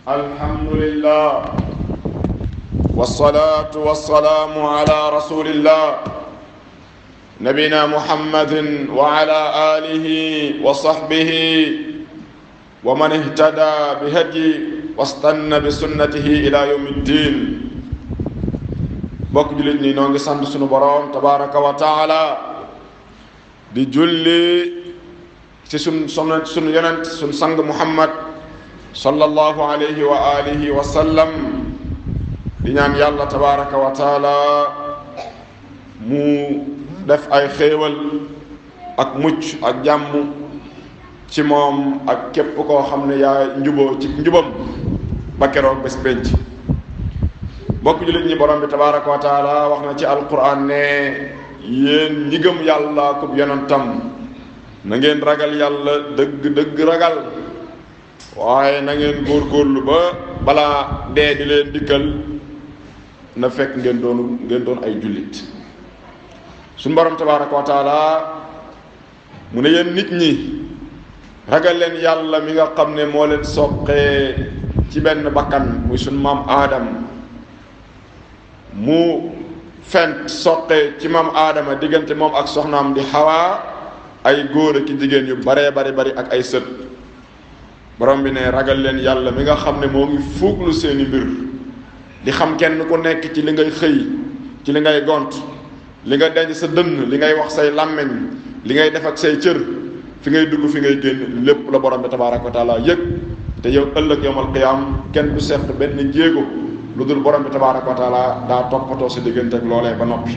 الحمد لله والصلاة والسلام على رسول الله نبينا محمد وعلى آله وصحبه ومن اهتدى بهدي واستنى بسنته إلى يوم الدين bokk jullit ñi noo ngi sant sunu boroom tabaraka wa taala di julli ci sun son sunu yonent sunu sang muhammad sallallahu alayhi wa alihi wa sallam di ñaan yàlla tabaraka wa taala mu def ay xéewal ak mucc ak jàmm ci moom ak képp koo xam ne yaa njuboo ci njubam ba keroog bés penc bokk jullit ñi borom bi tabaraka wa taala wax na ci alquran ne yéen ñi gëm yàlla kub yonentam na ngeen ragal yàlla dëgg dëgg ragal waaye na ngeen góorgóorlu ba balaa dee di leen dikkal na fekk ngeen doonu ngeen doon ay jullit suñu borom tabaraka wa taala mu ne yéen nit ñi ragal leen yàlla mi nga xam ne moo leen soqee ci benn bakkan muy suñu maam aadam mu fent soqee ci maam aadama diggante moom ak soxnaam di xawaa ay góor ki jigéen yu baree bari bari ak ay sët borom bi ne ragal leen yàlla mi nga xam ne moo ngi fuuglu seeni mbir di xam kenn ku nekk ci li ngay xëy ci li ngay gont li nga denc sa dënn li ngay wax say làmmeñ li ngay def ak say cër fi ngay dugg fi ngay génn lépp la borom bi tabaaraka wa taala yëg te yow ëllëg yowmal qiyaam kenn du seq benn jéego lu dul borom bi tabaaraka wa taala daa toppatoo sa diggante ak loolee ba noppi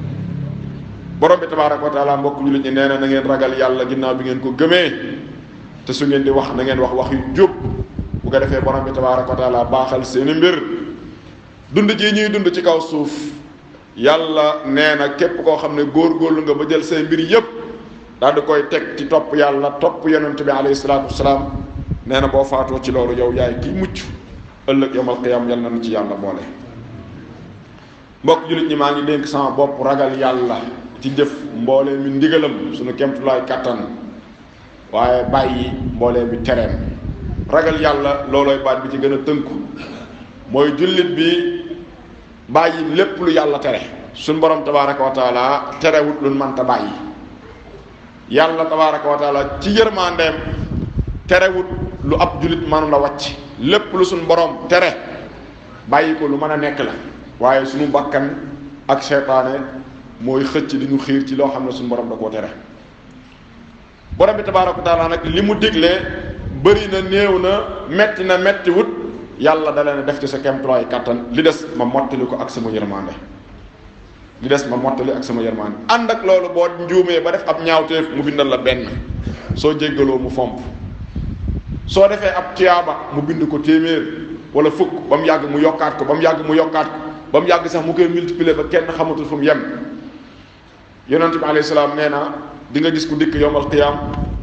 borom bi tabaaraka wa taala mbokk jullit ñi nee na na ngeen ragal yàlla ginnaaw bi ngeen ko gëmee te su ngeen di wax na ngeen wax wax yu jub bu ko defee borom bi tabaaraka wa taala baaxal seeni mbir dund ji ñuy dund ci kaw suuf yàlla nee na képp koo xam ne góor-góorlu nga ba jël say mbir yépp daal di koy teg ci topp yàlla topp yonent bi alayhi salaatu wasalaam nee na boo faatoo ci loolu yow yaay kiy mucc ëllëg yawmal qiyaam yal na nu ci yàlla boole mbokk jullit ñi maa ngi dénk sama bopp ragal yàlla ci jëf mboolee mi ndigalam suñu kemtulaay kàttan waaye bàyyi mboolee mi tereem ragal yàlla loolooy baat bi ci gën a tënku mooy jullit bi bàyyi lépp lu yàlla tere suñ borom tabaaraka wa taala terewut lu mënta bàyyi yàlla tabaaraka wa taala ci yërmandeem terewut lu ab jullit mënu la wàcc lépp lu suñ borom tere bàyyi ko lu mën a nekk la waaye suñu bakkan ak seytaane mooy xëcc di ñu xiir ci loo xam ne suñu borom da koo tere borom bi tabaaraka wa taala nag li mu diglee bëri na néew na metti na metti wut yàlla da leen def ci sa kemtulaay kàttan li des ma mottali ko ak sama yërmande li des ma mottali ak sama yërmande ànd ak loolu boo njuumee ba def ab ñaawteef mu bindal la benn soo jéggaloo mu fomp soo defee ab tiyaaba mu bind ko téeméer wala fukk ba mu yàgg mu yokkaat ko ba mu yàgg mu yokkaat ko ba mu yàgg sax mu koy multiplier ba kenn xamatul fu mu yem yonent bi alayhi salaam nee na di nga gis ku dikk yowmal qiyaam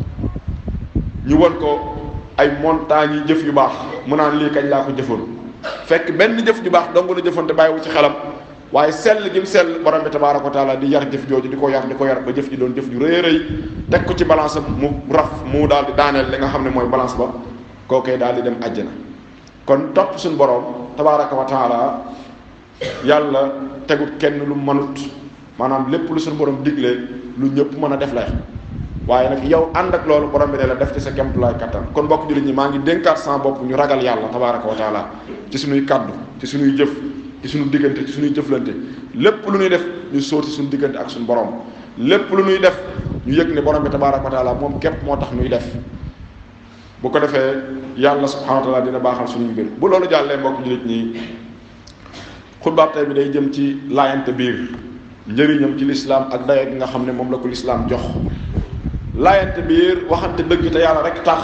ñu won ko ay montagnes yi jëf yu baax mu naan lii kañ laa ko jëfoon fekk benn jëf ju baax dong la jëfoon te bàyyiwu ci xelam waaye sell gi mu sell borom bi tabaaraka wa taala di yar jëf jooju di ko yar di ko yar ba jëf ji doon jëf ju rëy rëy teg ko ci balance mu raf mu daal di daaneel li nga xam ne mooy balance ba kookee daal di dem àjjana kon topp suñu borom tabaaraka wa taala yàlla tegut kenn lu mënut maanaam lépp lu suñu borom diglee lu ñëpp mën a def lay waaye nag yow ànd ak loolu borom bi ne la def ci sa kemtulaay kattan kon bokk jullit ñi maa ngi dénkaat sama bopp ñu ragal yàlla tabaaraka wa taala ci suñuy kaddu ci suñuy jëf ci suñu diggante ci suñuy jëflante lépp lu ñuy def ñu sóor ci suñu diggante ak suñu borom lépp lu ñuy def ñu yëg ne borom bi tabaaraka wa taala moom képp moo tax ñuy def bu ko defee yàlla subhanahu wa taala dina baaxal suñuy mbir bu loolu jàllee mbokk jullit ñi xutbaab tey bi day jëm ci laayante biir njëriñam ci lislaam ak dayo gi nga xam ne moom la ko lislaam jox laayante biir waxante dëgg te yàlla rek tax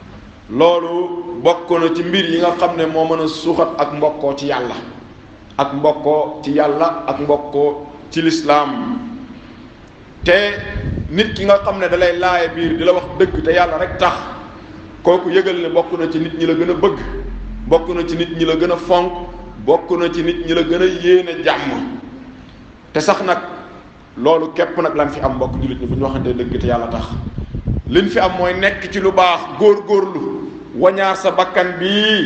loolu bokk na ci mbir yi nga xam ne moo mën a suuxat ak mbokkoo ci yàlla ak mbokkoo ci yàlla ak mbokkoo ci lislaam te nit ki nga xam ne dalay laaye biir di la wax dëgg te yàlla rek tax kooku yëgal ne bokk na ci nit ñi la gën a bëgg bokk na ci nit ñi la gën a fonk bokk na ci nit ñi la gën a yéene jàmm te sax nag loolu képp nag lan fi am mbokk jullit ñi bu ñu waxantee dëgg te yàlla tax liñ fi am mooy nekk ci lu baax góor-góorlu wañaar sa bakkan bii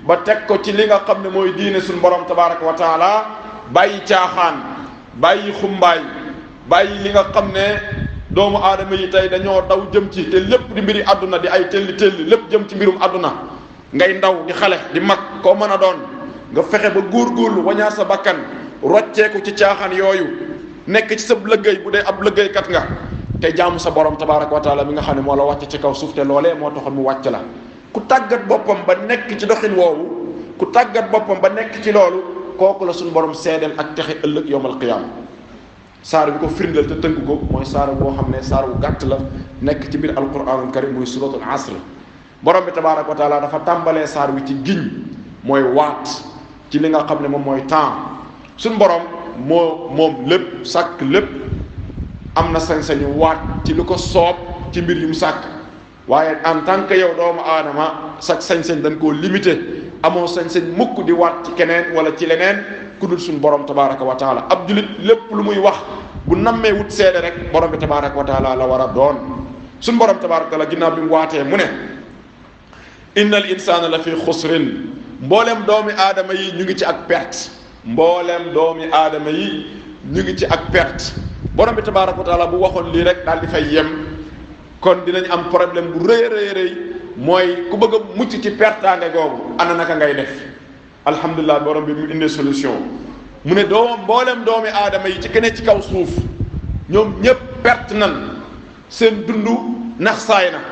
ba teg ko ci li nga xam ne mooy diine suñu borom tabaraka wa taala bàyyi caaxaan bàyyi xumbaay bàyyi li nga xam ne doomu aadama yi tey dañoo daw jëm ci te lépp di mbiri àdduna di ay telli telli lépp jëm ci mbirum àdduna ngay ndaw di xale di mag koo mën a doon nga fexe ba góorgóorlu wañaar sa bakkan rocceeku ci caaxaan yooyu nekk ci sa lëggéey bu dee ab lëggéeykat nga te jaamu sa borom tabaraka wa taala mi nga xam ne moo la wàcc ci kaw suuf te loolee moo taxoon mu wàcc la ku tàggat boppam ba nekk ci doxin woowu ku tàggat boppam ba nekk ci loolu kooku la suñu borom seedeel ak texe ëllëg yowmal qiyaama saar bi ko firndeel te tënk ko mooy saar boo xam ne saar wu gàtt la nekk ci biir alquranul karim muy suratul asr borom bi tabaraka wa taala dafa tàmbalee saar wi ci giñ mooy waat ci li nga xam ne moom mooy temps suñu borom moo moom lépp sàkk lépp am na sañ-sañu waat ci lu ko soob ci mbir yu mu sàkk waaye en tant que yow doomu aadama sax sañ-sañ dañ koo limité amoo sañ-sañ mukk di waat ci keneen wala ci leneen ku dul suñu borom tabaraka wa taala ab julit lépp lu muy wax bu nammee wut seede rek borom bi tabaraka wa taala la war a doon suñu borom tabaraka wa taala ginnaaw bi mu waatee mu ne inna al insana la fi xusrin mbooleem doomi aadama yi ñu ngi ci ak perte mbooleem doomi aadama yi ñu ngi ci ak perte borom bi tabaraka wa taala bu waxoon lii rek daal di fay yem kon dinañ am problème bu rëy rëy rëy mooy ku bëgg a mucc ci pertaange googu ana naka ngay def alhamdulilah borom bi mu indee solution mu ne doom mbooleem doomi aadama yi ci keneen ci kaw suuf ñoom ñëpp perte nan seen dund nax saay na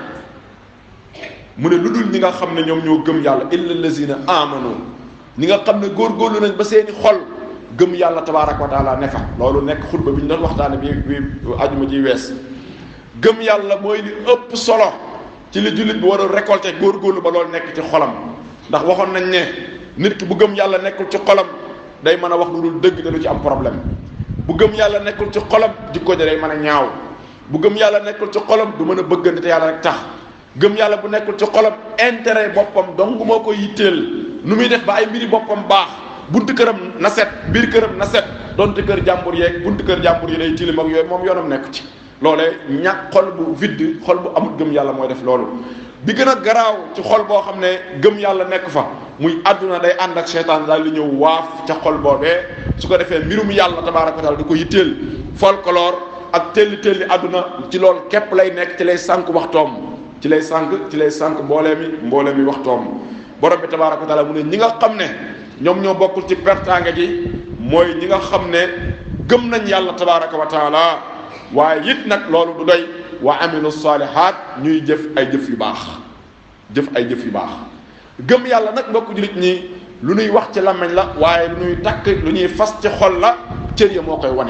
mu ne lu dul ñi nga xam ne ñoom ñoo gëm yàlla illa lazina amanu ñi nga xam ne góorgóorlu nañ ba seeni xol gëm yàlla tabaraka wa taala ne fa loolu nekk xutba bi ñu doon waxtaane bi bi ajuma ji wees gëm yàlla mooy li ëpp solo ci li jullit bi war a récolter góorgóorlu ba loolu nekk ci xolam ndax waxoon nañ ne nit ki bu gëm yàlla nekkul ci xolam day mën a wax lu dul dëgg te du ci am problème bu gëm yàlla nekkul ci xolam jikko ja day mën a ñaaw bu gëm yàlla nekkul ci xolam du mën a bëggante te yàlla rek tax gëm yàlla bu nekkul ci xolam intérêt boppam dong moo ko yitteel nu muy def ba ay mbiri boppam baax buntu këram na set biir këram na set donte kër jàmbur yeeg buntu kër jàmbur yi day tilim ak yooyu moom yoonam nekku ci loolee ñàkk xol bu vide xol bu amul gëm yàlla mooy def loolu bi gën a garaaw ci xol boo xam ne gëm yàlla nekk fa muy àdduna day ànd ak seytaan daal di ñëw waaf ca xol boobee su ko defee mbirum yàlla tabaaraka wa taala di ko yitteel folklore ak telli telli àdduna ci loolu képp lay nekk ci lay sànq waxtoom ci lay sànq ci lay sànq mboolee mi mboolee mi waxtoom borom bi tabaaraka wa taala mu ne ñi nga xam ne ñoom ñoo bokkul ci pertaange gi mooy ñi nga xam ne gëm nañ yàlla tabaaraka wa taala waaye it nag loolu du doy wa amilu salihat ñuy jëf ay jëf yu baax jëf ay jëf yu baax gëm yàlla nag mbokk jullit ñi lu ñuy wax ci làmmiñ la waaye lu ñuy takk lu ñuy fas ci xol la cër ya moo koy wane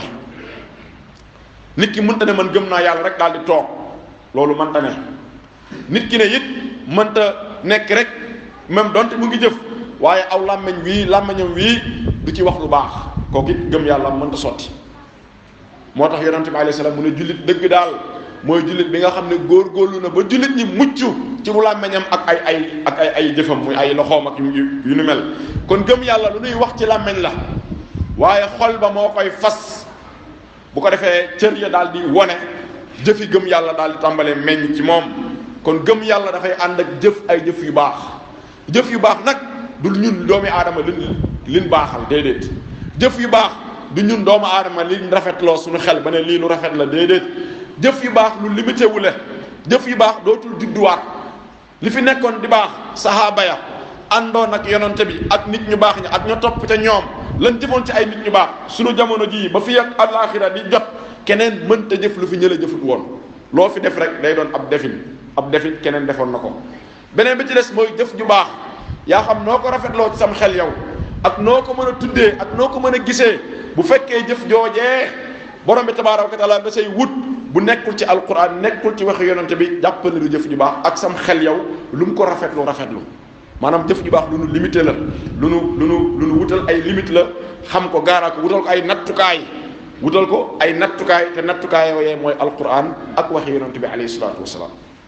nit ki mënta ne man gëm naa yàlla rek daal di toog loolu mënta ne nit ki ne it mënta nekk rek même donte mu ngi jëf waaye aw làmmiñ wii làmmiñam wii du ci wax lu baax kooku it gëm yàlla mënta sotti moo tax yonente bi alayhi salaam mu ne jullit dëgg daal mooy jullit bi nga xam ne góorgóorlu na ba jullit ñi mucc ci bu làmmeñam ak ay ay ak ay ay jëfam muy ay loxoom ak yu yu nu mel kon gëm yàlla lu nuy wax ci làmmeñ la waaye xol ba moo koy fas bu ko defee cër ya daal di wone jëfi gëm yàlla daal di tàmbalee meññ ci moom kon gëm yàlla dafay ànd ak jëf ay jëf yu baax jëf yu baax nag du ñun doomi aadama lin lin baaxal déedéet jëf yu baax du ñun doomu aadama liñ rafetloo suñu xel ba ne lii lu rafet la déedéet jëf yu baax lu limité wu la jëf yu baax dootul judduwaat li fi nekkoon di baax sahaaba ya àndoon ak yonante bi ak nit ñu baax ñi ak ña topp ca ñoom lan jëfoon ci ay nit ñu baax suñu jamono jii ba fi ak alaaxira di jot keneen mënta jëf lu fi ñële jëfut woon loo fi def rek day doon ab defin ab defin keneen defoon na ko beneen bi ci des mooy jëf ju baax yaa xam noo ko rafetloo ci sam xel yow ak noo ko mën a tuddee ak noo ko mën a gisee bu fekkee jëf joojee borom bi tabaaraka wa taala nga say wut bu nekkul ci alquran nekkul ci waxi yonante bi jàppal du jëf ju baax ak sam xel yow lu mu ko rafetlu rafetlu maanaam jëf ju baax lu nu limité la lu nu lu nu lu nu wutal ay limite la xam ko gaaraa ko wutal ko ay nattukaay wutal ko ay nattukaay te nattukaay yooyee mooy alquran ak waxi yonante bi alayhi salaatu wasalaam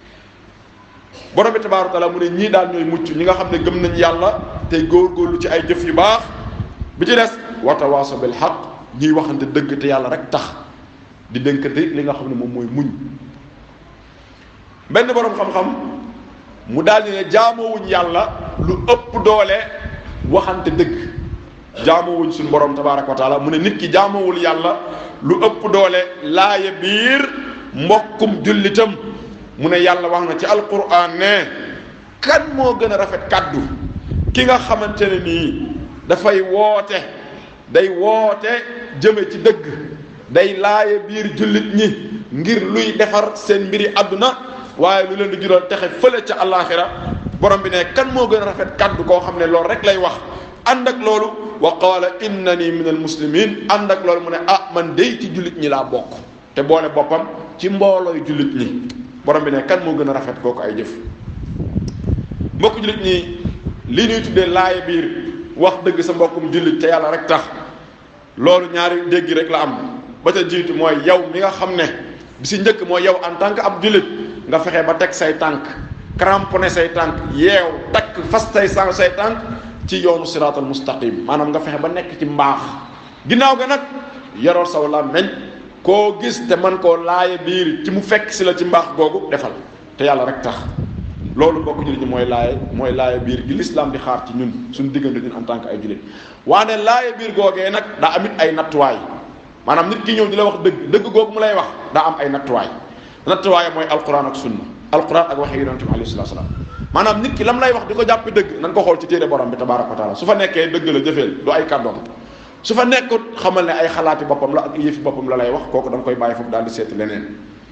borom bi tabaaraka wa taala mu ne ñii daal ñooy mucc ñi nga xam ne gëm nañ yàlla tey góorgóorlu ci ay jëf yu baax bi ci des watawaaso bil xaq ñuy waxante dëgg te yàlla rek tax di dénkante li nga xam ne moom mooy muñ benn borom xam-xam mu daal di ne jaamoowuñ yàlla lu ëpp doole waxante dëgg jaamuwuñ suñu borom tabaraka wa taala mu ne nit ki jaamuwul yàlla lu ëpp doole laaya biir mbokkum jullitam mu ne yàlla wax na ci alquran ne kan moo gën a rafet kàddu ki nga xamante ne nii dafay woote day woote jëme ci dëgg day laaya biir jullit ñi ngir luy defar seen mbiri àdduna waaye lu leen di jural texe fële ca àllaaxira borom bi ne kan moo gën a rafet kàddu koo xam ne loolu rek lay wax ànd ak loolu wa qaala innani min al muslimin ànd ak loolu mu ne ah man day ci jullit ñi laa bokk te boole boppam ci mboolooy jullit ñi borom bi ne kan moo gën a rafet kooku ay jëf mbokk jullit ñi li ñuy tuddee laaya biir wax dëgg sa mbokkum jullit te yàlla rek tax loolu ñaari dégg rek la am ba ca jiitu mooy yow mi nga xam ne bi si njëkk mooy yow en tant que ab jullit nga fexe ba teg say tànk cramponné say tànk yeew takk fas say sang say tànk ci yoonu siraatal mustaqim maanaam nga fexe ba nekk ci mbaax ginnaaw ga nag yarool saw làmmeñ koo gis te man koo laaya biir ci mu fekk si la ci mbaax googu defal te yàlla rek tax loolu mbokk jullit ñi mooy laaya mooy laaya biir gi lislaam di xaar ci ñun suñu diggante ñun en tant que ay jullit waane laaya biir googee nag daa amit ay nattuwaay maanaam nit ki ñëw di la wax dëgg dëgg googu mu lay wax daa am ay nattuwaay nattuwaay mooy alquran ak sunna alquran ak waxe yonente bi alayhi salatu salaam maanaam nit ki lam lay wax di ko jàppe dëgg na nga ko xool ci téere borom bi tabaraka wa taala su fa nekkee dëgg la jëfeel du ay kàddoom su fa nekkut xamal ne ay xalaati boppam la ak yëfi boppam la lay wax kooku da nga koy bàyyi foofu daal di seeti leneen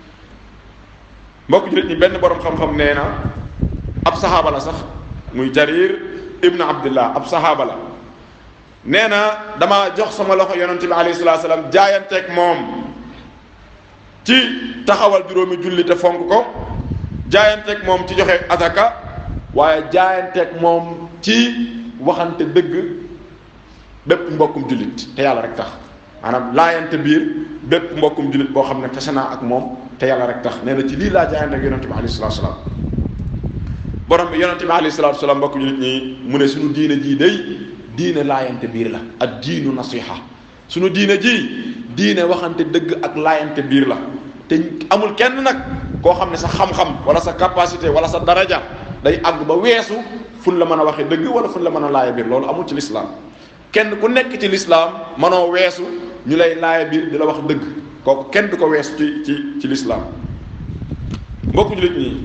mbokk jullit ñi benn borom xam-xam nee na ab saxaaba la sax muy jarir ibn abdillah ab saxaaba la nee na dama jox sama loxo yonente bi alayhi salatu salaam jaayanteeg moom ci taxawal juróomi julli te fonk ko jaayanteeg moom ci joxe ataka waaye jaayanteeg moom ci waxante dëgg bépp mbokkum jullit te yàlla rek tax maanaam laayante biir bépp mbokkum jullit boo xam ne tase naa ak moom te yàlla rek tax nee na ci lii laa jaayanteeg yonente bi alayhi salatu salaam borom bi yonente bi alayhi salatu salaam mbokkum jullit ñi mu ne suñu diine jii day diine laayante biir la ak diinu nasiha suñu diine ji diine waxante dëgg ak laayante biir la te amul kenn nag koo xam ne sa xam-xam wala sa capacité wala sa daraja day àgg ba weesu fun la mën a waxee dëgg wala fun la mën a laaya biir loolu amul ci lislaam kenn ku nekk ci lislaam mënoo weesu ñu lay laaya biir di la wax dëgg kooku kenn du ko weesu ci ci ci lislaam mbokku jullit ñi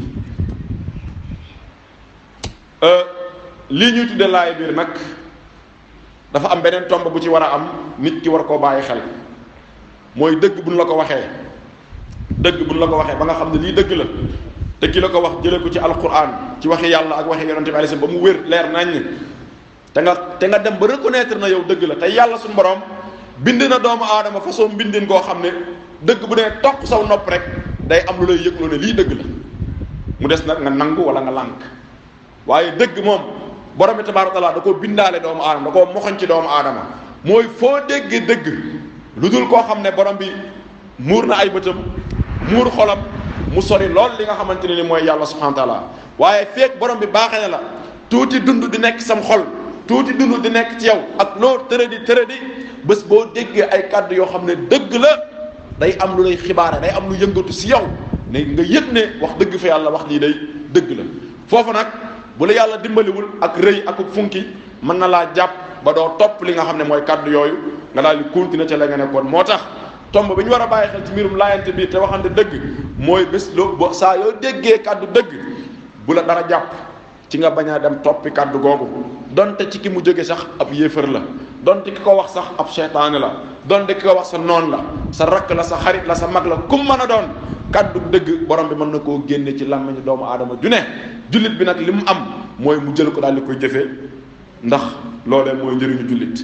lii ñuy tudde laaya biir nag dafa am beneen tomb bu ci war a am nit ki war koo bàyyi xel mooy dëgg buñ la ko waxee dëgg buñ la ko waxee ba nga xam ne lii dëgg la te ki la ko wax jëlee ko ci alquran ci waxi yàlla ak waxi yonente bi alayhi ba mu wér leer nañ te nga te nga dem ba reconnaître na yow dëgg la te yàlla suñu borom bind na doomu aadama façon mbindin koo xam ne dëgg bu nee topp saw nopp rek day am lu lay yëgloo ne lii dëgg la mu des nag nga nangu wala nga lànk waaye dëgg moom borom bi tabaaraka taala da koo bindaale doomu aadama da koo moxoñ ci doomu aadama mooy foo déggee dëgg lu dul koo xam ne borom bi muur na ay bëtam muur xolam mu sori lool li nga xamante ne ni mooy yàlla subhanahu wa taala waaye feek borom bi baaxee na la tuuti dund di nekk sam xol tuuti dund di nekk ci yow ak loo tëradi tëradi bés boo déggee ay kàddu yoo xam ne dëgg la day am lu lay xibaare day am lu yëngatu si yow ne nga yëg ne wax dëgg fa yàlla wax lii day dëgg la foofu nag bu la yàlla dimbaliwul ak rëy ak funki mën na laa jàpp ba doo topp li nga xam ne mooy kàddu yooyu nga daal di continuer ca la nga nekkoon moo tax tomb bi ñu war a bàyyi xel ci mbirum laayante biir te waxante dëgg mooy bés loo bo saa yoo déggee kàddu dëgg bu la dara jàpp ci nga bañ a dem toppi kàddu googu donte ci ki mu jóge sax ab yéefar la donte ki ko wax sax ab seytaane la donte ki ko wax sa noon la sa rakk la sa xarit la sa mag la kum mën a doon kàddu dëgg borom bi mën na koo génne ci làmmiñu doomu aadama ju ne jullit bi nag li mu am mooy mu jël ko daal di koy jëfee ndax loolee mooy njëriñu jullit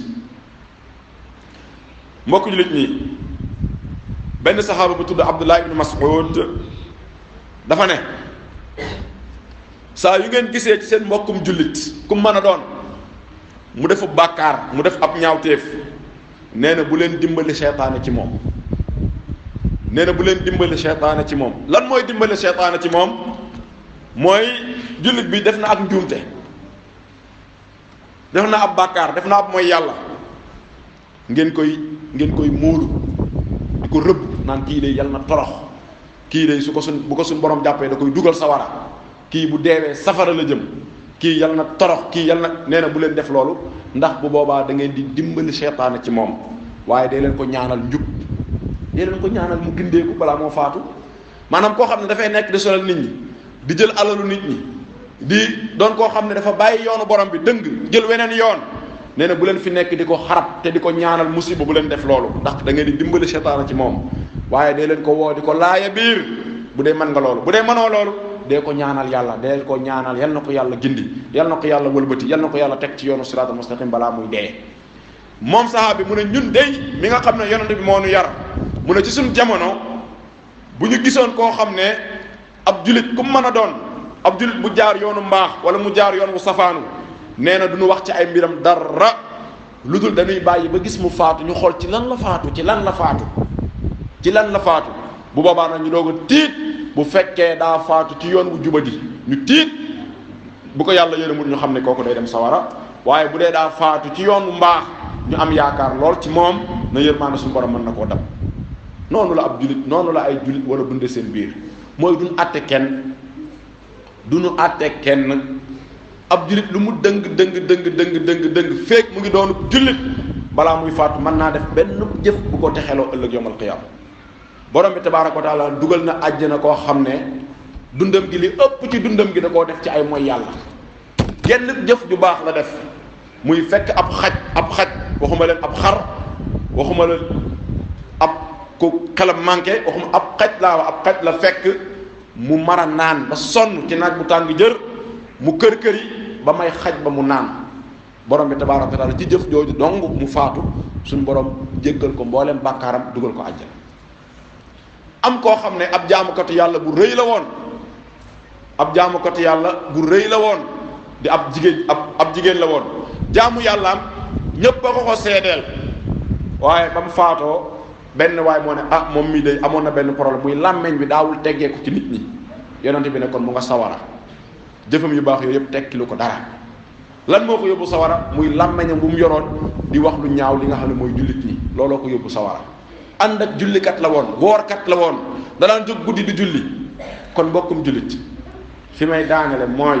mbokk jullit ñi benn saxaaba bu tudd Abdullah ibn Mas'ud dafa ne saa yu ngeen gisee ci seen mbokkum jullit ku mën a doon mu defu bàkkaar mu def ab ñaawteef nee na bu leen dimbali seytaane ci moom nee na bu leen dimbali seytaane ci moom lan mooy dimbali seytaane ci moom mooy jullit bi def na ak njuumte def na ab bàkkaar def na ab mooy yàlla ngeen koy ngeen koy móolu di ko rëbb naan kii de yàlla na torox kii de su ko suñ bu ko suñ borom jàppee da koy dugal sawara kii bu deewee safara la jëm kii kii yal na torox kii yal na nee na bu leen def loolu ndax bu boobaa da ngeen di dimbali seytaane ci moom waaye dee leen ko ñaanal njub dee leen ko ñaanal mu gindeeku balaa moo faatu maanaam koo xam ne dafay nekk di solal nit ñi di jël alalu nit ñi di doon koo xam ne dafa bàyyi yoonu borom bi dëng jël weneen yoon nee na bu leen fi nekk di ko xarab te di ko ñaanal musiba bu leen def loolu ndax da ngeen di dimbali seytaane ci moom waaye dee leen ko woo di ko laaya biir bu dee mën nga loolu bu dee mënoo loolu dee ko ñaanal yàlla dee ko ñaanal yal na ko yàlla gindi yal na ko yàlla wëlbati yal na ko yàlla teg ci yoonu siraatal mustaqim balaa muy dee moom saxaaba bi mu ne ñun dey mi nga xam ne yonent bi moo nu yar mu ne ci suñ jamono bu ñu gisoon koo xam ne ab julit ku mu mën a doon ab julit bu jaar yoonu mbaax wala mu jaar yoon wu safaanu nee na du ñu wax ci ay mbiram dara lu dul dañuy bàyyi ba gis mu faatu ñu xool ci lan la faatu ci lan la faatu ci lan la faatu bu boobaa nag ñu doog a tiit bu fekkee daa faatu ci yoon wu jubadi ñu tiit bu ko yàlla yërëmul ñu xam ne kooku day dem sawara waaye bu dee daa faatu ci yoon wu mbaax ñu am yaakaar lool ci moom na yërmaande suñu borom mën na koo dab noonu la ab julit noonu la ay julit war a dunde seen biir mooy duñ àtte kenn duñu àtte kenn ab julit lu mu dëng dëng dëng dëng dëng dëng feek mu ngi doonu jullit balaa muy faatu mën naa def benn jëf bu ko texeloo ëllëg yawmal qiyaam borom bi tabaaraka wa taala dugal na àjjana koo xam ne dundam gi li ëpp ci dundam gi da koo def ci ay mooy yàlla genn jëf ju baax la def muy fekk ab xaj ab xaj waxuma leen ab xar waxuma leen ab ku xelam manqué waxuma ab xaj laa wax ab xaj la fekk mu mar a naan ba sonn ci naaj bu tàng jër mu kër kër yi ba may xaj ba mu naan borom bi tabaaraka wa taala ci jëf jooju dong mu faatu suñu borom jéggal ko mbooleem bàkkaaram dugal ko àjjana am koo xam ne ab jaamukatu yàlla bu rëy la woon ab jaamukatu yàlla bu rëy la woon di ab jigéen ab ab jigéen la woon jaamu yàllaam ñépp a ko ko seedeel waaye ba mu faatoo benn waay moo ne ah moom mii day amoon na benn problème muy làmmeñ bi daawul teggeeku ci nit ñi yonente bi ne kon mu nga sawara jëfam yu baax yooyu yëpp tekkilu ko dara lan moo ko yóbbu sawara muy làmmeñam bu mu yoroon di wax lu ñaaw li nga xam ne mooy jullit ñi looloo ko yóbbu sawara ànd ak jullikat la woon woorkat la woon danaan jóg guddi di julli kon mbokkum jullit fi may daanale mooy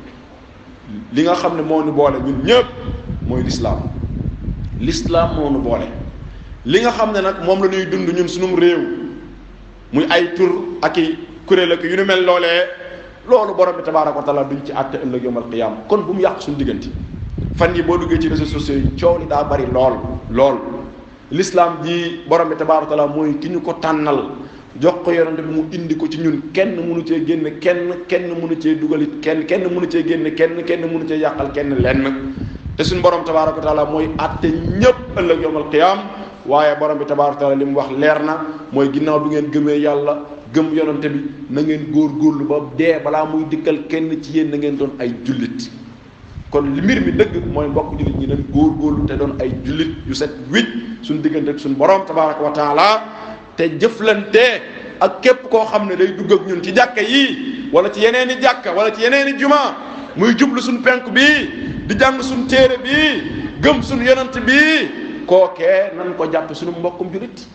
li nga xam ne moo nu boole ñun ñëpp mooy lislaam lislaam moo nu boole li nga xam ne nag moom la ñuy dund ñun sunum réew muy ay tur ak i kuréel ak yu nu mel loolee loolu borom bi tabaaraka wa taala duñ ci àtte ëllëg yawmal qiyaama kon bu mu yàq suñu diggante fan yi boo duggee ci réseaux sociaux yi coow li daa bari lool lool l'islam ji borom bi tabaaraka wa taala mooy ki ñu ko tànnal jox ko yonente bi mu indi ko ci ñun kenn mënu cee génn kenn kenn mënu cee dugalit kenn kenn mënu cee génn kenn kenn mënu cee yàqal kenn lenn te suñu borom tabaaraka wa taala mooy àtte ñépp ëllëg yawmal qiyaam waaye borom bi tabaaraka wa taala li mu wax leer na mooy ginnaaw bi ngeen gëmee yàlla gëm yonante bi na ngeen góorgóorlu ba dee balaa muy dikkal kenn ci yéen na ngeen doon ay jullit kon li mbir mi dëgg mooy mbokk jullit ñi nañ góorgóorlu te doon ay jullit yu set wicc suñ diggante ak suñ borom tabaaraka wa taala te jëflante ak képp koo xam ne day dugg ak ñun ci jàkka yii wala ci yeneen i jàkka wala ci yeneen i juma muy jublu suñ penk bii di jàng suñ téere bii gëm suñ yonant bii kookee nan ko jàppe suñu mbokkum jullit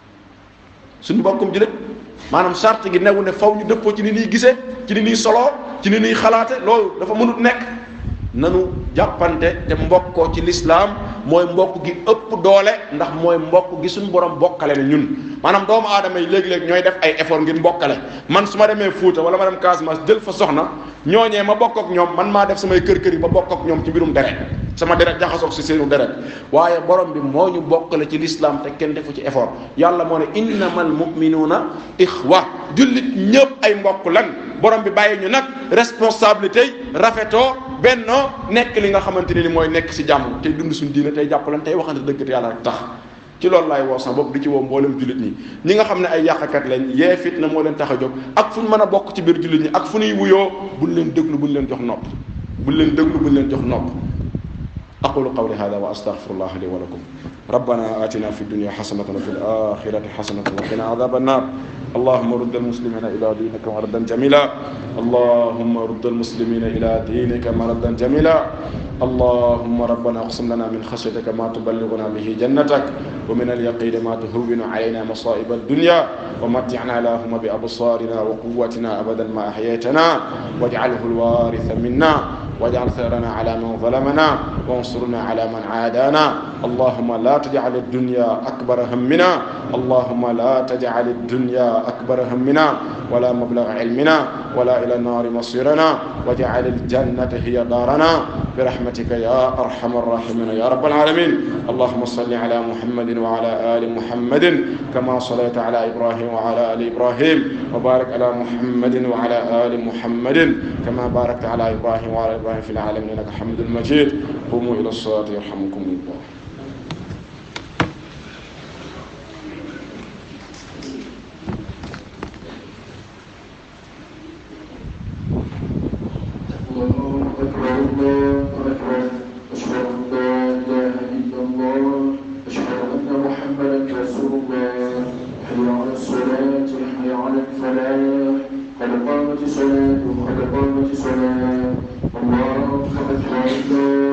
suñu mbokkum jullit maanaam charte gi newu ne faw ñu dëppoo ci ni ñuy gisee ci ni ñuy soloo ci ni ñuy xalaate loolu dafa mënut nekk nanu jàppante te mbokkoo ci lislaam mooy mbokk gi ëpp doole ndax mooy mbokk gi suñu borom bokkale ne ñun maanaam doomu aadama yi léegi-léegi ñooy def ay effort ngir mbokkale man su ma demee Fuuta wala ma dem Casamance jël fa soxna ñooñee ma bokk ak ñoom man maa def samay kër kër yi ba bokk ak ñoom ci mbirum deret sama deret jaxasoog si seenu deret waaye borom bi moo ñu bokkale ci lislaam te kenn defu ci effort yàlla moo ne innamal muminuuna ixwa jullit ñëpp ay mbokk lan borom bi bàyyi ñu nag responsabilité rafetoo bennoo nekk li nga xamante ne ni mooy nekk si jàmm tey dund suñu diine tey jàppalan tey waxante dëgg te yàlla rek tax ci loolu laay woo sax bopp di ci woo mboolem jullit ñi ñi nga xam ne ay yàqkat lañ yee fitna moo leen tax a jóg ak fu ñu mën a bokk ci biir jullit ñi ak fu ñuy wuyoo buñ leen déglu buñ leen jox nopp buñ leen déglu buñ leen jox nopp aqulu qawli hada wa astaghfirullah li wa lakum ربنا آتنا في الدنيا حسنة وفي الآخرة حسنة وقنا عذاب النار اللهم رد المسلمين إلى دينك مردا جميلا اللهم رد المسلمين إلى دينك مردا جميلا اللهم ربنا اقسم لنا من خشيتك ما تبلغنا به جنتك ومن اليقين ما تهون علينا مصائب الدنيا ومتعنا اللهم بأبصارنا وقوتنا أبدا ما أحييتنا واجعله الوارث منا واجعل ثأرنا على من ظلمنا وانصرنا على من عادانا اللهم لا تجعل الدنيا أكبر همنا اللهم لا تجعل الدنيا أكبر همنا ولا مبلغ علمنا ولا إلى النار مصيرنا واجعل الجنة هي دارنا برحمتك يا أرحم الراحمين يا رب العالمين اللهم صل على محمد وعلى آل محمد كما صليت على إبراهيم وعلى آل إبراهيم وبارك على محمد وعلى آل محمد كما باركت على إبراهيم وعلى إبراهيم في العالمين إنك حمد مجيد قوموا إلى الصلاة يرحمكم الله الله أكبر الله أكبر أشهد أن لا إله إلا الله أشهد أن محمدا رسول الله حي على الصلاة حي على الفلاح قد قامت الصلاة قد قامت الصلاة الله أكبر الله